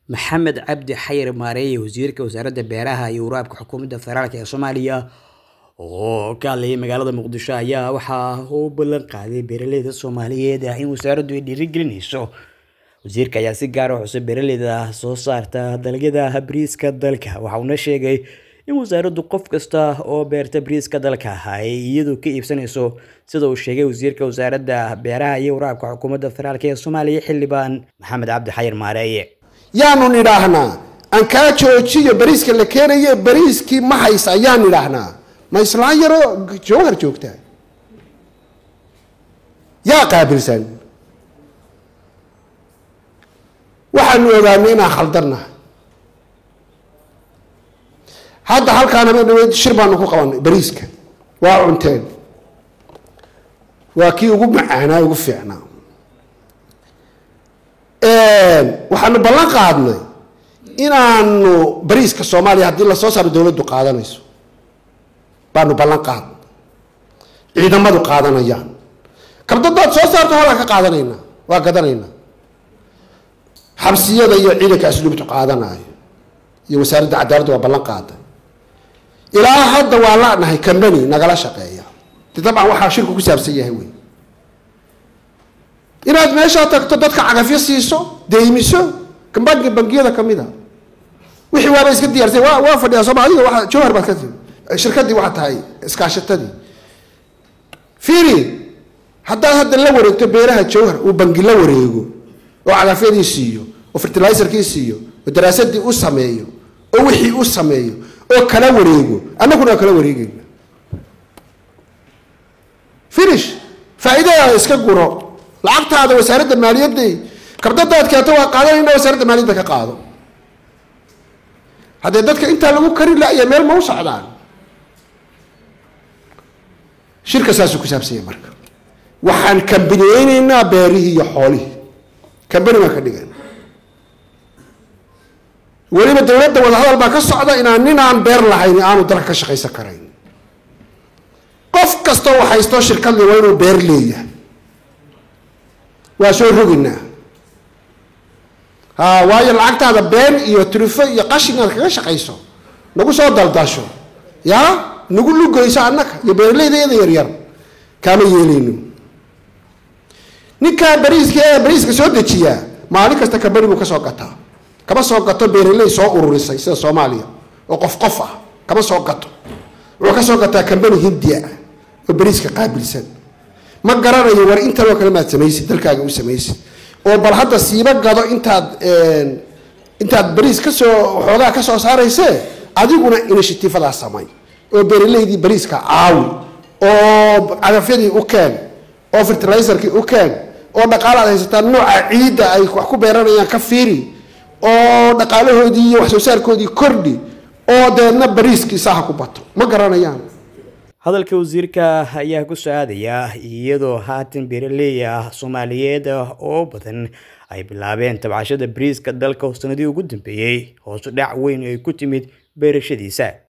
maxamed cabdi xayir maareeye wasiirka wasaaradda beeraha iyo waraabka xukuumadda federaalk ee soomaaliya oo ka hadlayay magaalada muqdisho ayaa waxaa uu ballan qaaday beeraleyda soomaaliyeed in wasaaraddu ay dhiirigelinayso wasiirka ayaa si gaar ah xusay beeraleyda soo saarta dalagyada bariiska dalka waxa uuna sheegay in wasaaraddu qof kasta oo beerta bariiska dalka ay iyadu ka iibsanayso sida uu sheegay wasiirka wasaaradda beeraha iyo waraabka xukuumadda federaalk ee soomaaliya xildhibaan maxamed cabdi xayir maareeye yaanu nidhaahnaa aan kaa joojiyo bariiska la keenaye bariiskii ma haysa ayaan nidhaahnaa ma islaan yaroo jawhar joogtaa yaa qaabilsan waxaanu ogaanay inaan khaldannahay hadda halkaan habeen dhaweyd shir baanu ku qabanay bariiska waa cunteen waa kii ugu macaanaa ugu fiicnaa waxaanu ballan qaadnay inaanu bariiska soomaaliya haddii lasoo saaro dowladdu qaadanayso baanu ballan qaadnay ciidamadu qaadanayaan kabdadaad soo saarto halkaa ka qaadanaynaa waa gadanaynaa xabsiyada iyo ciidanka asluubtu qaadanayo iyo wasaaradda cadaaladda waa ballan qaaday ilaa hadda waa lanahay combany nagala shaqeeya de dabcan waxaa shirku ku saabsan yahay wey inaad meeshaa tagto dadka cagafyo siiso deymiso bangi bangiyada kamid a wixii waaba iska diyaarsay waa waa fadhiyaa sooma adiga waa jawhar baad ka timi shirkadii waxaa tahay iskaashatadii fiiri haddaad hadda la wareegto beeraha jawhar uu bangi la wareego oo cagafyadii siiyo oo fertilizerkii siiyo oo daraasadii u sameeyo oo wixii u sameeyo oo kala wareego annaguna waa kala wareegeyna finish faa'iidadaada iska guro lacagtaada wasaaradda maaliyadday kabdadaad keento waa qaadanayna wasaaradda maaliyadda ka qaado haddee dadka intaa lagu kari la-ya meel ma u socdaan shirka saasuu ku saabsanya marka waxaan kambaniyeyneynaa beerihii iyo xoolihii kambani baan ka dhigan weliba dowladda wadahadal baa ka socda inaan nin aan beer lahayn aanu dalka ka shaqaysan karayn qof kastoo waxhaystoo shirkadli waa inuu beer leeyahay waa soo roginaa ha waayo lacagtaada been iyo trifo iyo qashin aad kaga shaqayso nagu soo daldasho yaa nagu lugayso annaga iyo beeraleyda iyada yaryar kaama yeelayno ninkaa bariiska ee bariiska soo dejiyaa maalin kasta kambani buu ka soo gataa kama soo gato beeraley soo ururisay sida soomaaliya oo qof qof ah kama soo gato wuxuu ka soo gataa kambani hindiya ah oo bariiska qaabilsan ma garanayo war intanoo kale maad samaysid dalkaaga u samaysid oo bal hadda siiba gado intaad intaad bariis kasoo xoogaa ka soo saaraysee adiguna inishatiifadaa samay oo beeraleydii bariiska caawi oo cagafyadii u keen oo fertilizerkii u keen oo dhaqaala ad haysataa nooca ciidda ay wax ku beeranayaan ka fiiri oo dhaqaalahoodii iyo wax soo saarkoodii kordhi oo deedna bariiskii saaha ku bato ma garanayaan hadalka wasiirka ayaa ku soo aadaya iyadoo haatan beeraley ah soomaaliyeed oo badan ay bilaabeen tabcashada bariiska dalka oo sanadii ugu dambeeyey hoosu dhac weyn ay ku timid beerashadiisa